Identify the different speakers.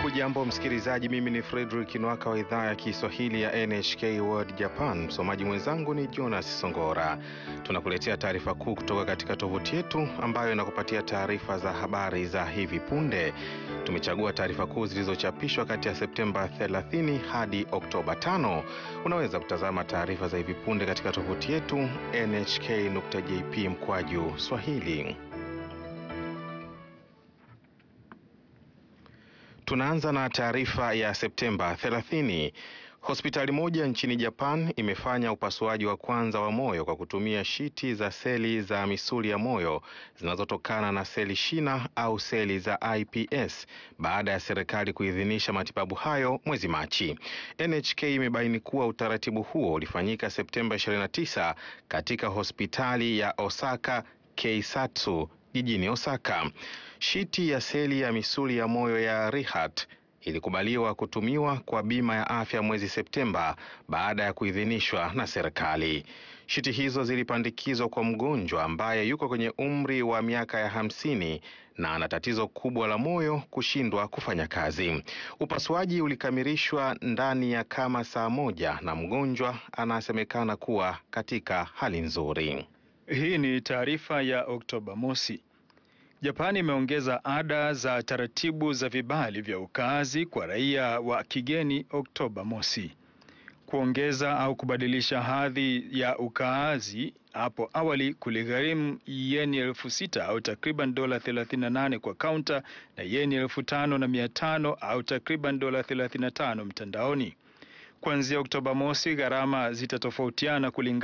Speaker 1: Hujambo msikilizaji, mimi ni Fredrick Nwaka wa idhaa ya Kiswahili ya NHK World Japan. Msomaji mwenzangu ni Jonas Songora. Tunakuletea taarifa kuu kutoka katika tovuti yetu ambayo inakupatia taarifa za habari za hivi punde. Tumechagua taarifa kuu zilizochapishwa kati ya Septemba 30 hadi Oktoba 5. Unaweza kutazama taarifa za hivi punde katika tovuti yetu nhk.jp mkwaju swahili. Tunaanza na taarifa ya Septemba 30. Hospitali moja nchini Japan imefanya upasuaji wa kwanza wa moyo kwa kutumia shiti za seli za misuli ya moyo zinazotokana na seli shina au seli za iPS baada ya serikali kuidhinisha matibabu hayo mwezi Machi. NHK imebaini kuwa utaratibu huo ulifanyika Septemba 29 katika hospitali ya Osaka Keisatsu jijini Osaka. Shiti ya seli ya misuli ya moyo ya Rehat ilikubaliwa kutumiwa kwa bima ya afya mwezi Septemba baada ya kuidhinishwa na serikali. Shiti hizo zilipandikizwa kwa mgonjwa ambaye yuko kwenye umri wa miaka ya hamsini na ana tatizo kubwa la moyo kushindwa kufanya kazi. Upasuaji ulikamilishwa ndani ya kama saa moja na mgonjwa anasemekana kuwa katika hali nzuri.
Speaker 2: Hii ni taarifa ya Oktoba mosi. Japani imeongeza ada za taratibu za vibali vya ukaazi kwa raia wa kigeni Oktoba mosi. Kuongeza au kubadilisha hadhi ya ukaazi hapo awali kuligharimu yeni elfu sita au takriban dola 38 kwa kaunta na yeni elfu tano na mia tano au takriban dola 35 mtandaoni. Kuanzia Oktoba mosi, gharama zitatofautiana kulingana